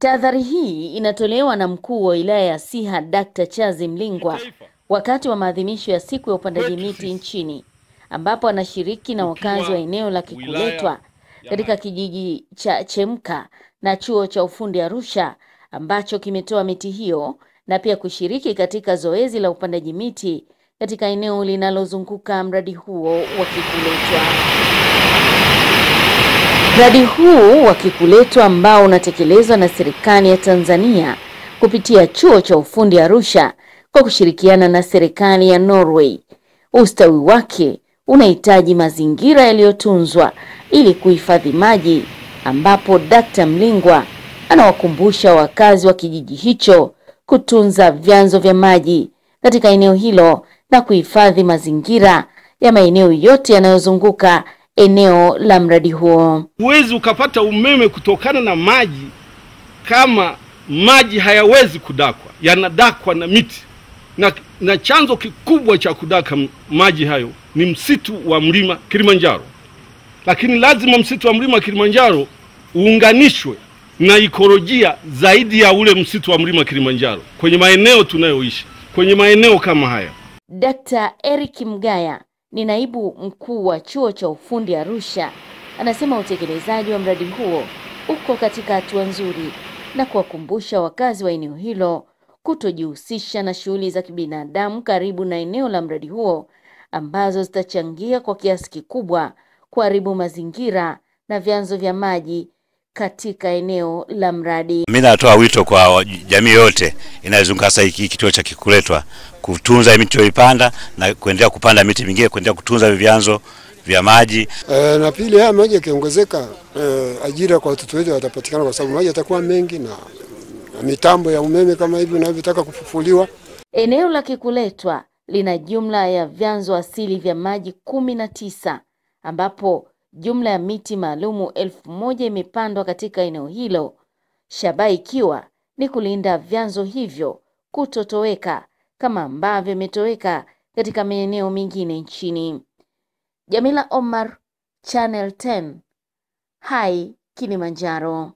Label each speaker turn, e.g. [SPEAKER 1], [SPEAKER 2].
[SPEAKER 1] Tahadhari hii inatolewa na mkuu wa wilaya ya Siha Dr. Chazi Mlingwa wakati wa maadhimisho ya siku ya upandaji miti nchini ambapo anashiriki na wakazi wa eneo la Kikuletwa katika kijiji cha Chemka na chuo cha ufundi Arusha ambacho kimetoa miti hiyo na pia kushiriki katika zoezi la upandaji miti katika eneo linalozunguka mradi huo wa Kikuletwa. Mradi huu wa Kikuletwa ambao unatekelezwa na serikali ya Tanzania kupitia chuo cha ufundi Arusha kwa kushirikiana na serikali ya Norway. Ustawi wake unahitaji mazingira yaliyotunzwa ili kuhifadhi maji, ambapo Dkt. Mlingwa anawakumbusha wakazi wa kijiji hicho kutunza vyanzo vya maji katika eneo hilo na kuhifadhi mazingira ya maeneo yote yanayozunguka eneo la mradi huo.
[SPEAKER 2] Huwezi ukapata umeme kutokana na maji kama maji hayawezi kudakwa, yanadakwa na miti na, na chanzo kikubwa cha kudaka maji hayo ni msitu wa mlima Kilimanjaro, lakini lazima msitu wa mlima Kilimanjaro uunganishwe na ikolojia zaidi ya ule msitu wa mlima Kilimanjaro kwenye maeneo tunayoishi, kwenye maeneo kama haya.
[SPEAKER 1] Dkt. Eric Mgaya ni naibu mkuu wa chuo cha ufundi Arusha, anasema utekelezaji wa mradi huo uko katika hatua nzuri na kuwakumbusha wakazi wa eneo hilo kutojihusisha na shughuli za kibinadamu karibu na eneo la mradi huo ambazo zitachangia kwa kiasi kikubwa kuharibu mazingira na vyanzo vya maji katika eneo la mradi.
[SPEAKER 3] Mimi natoa wito kwa jamii yote inayozunguka sasa hiki kituo cha Kikuletwa kutunza miti iliyoipanda na kuendelea kupanda miti mingine, kuendelea kutunza vyanzo vya maji.
[SPEAKER 4] E, na pili haya maji yakiongezeka, e, ajira kwa watoto wetu yatapatikana kwa sababu maji yatakuwa mengi na, na mitambo ya umeme kama hivi inavyotaka kufufuliwa.
[SPEAKER 1] Eneo la Kikuletwa lina jumla ya vyanzo asili vya maji kumi na tisa ambapo jumla ya miti maalumu elfu moja imepandwa katika eneo hilo, shabaha ikiwa ni kulinda vyanzo hivyo kutotoweka kama ambavyo imetoweka katika maeneo mengine nchini. Jamila Omar, Channel 10, Hai, Kilimanjaro.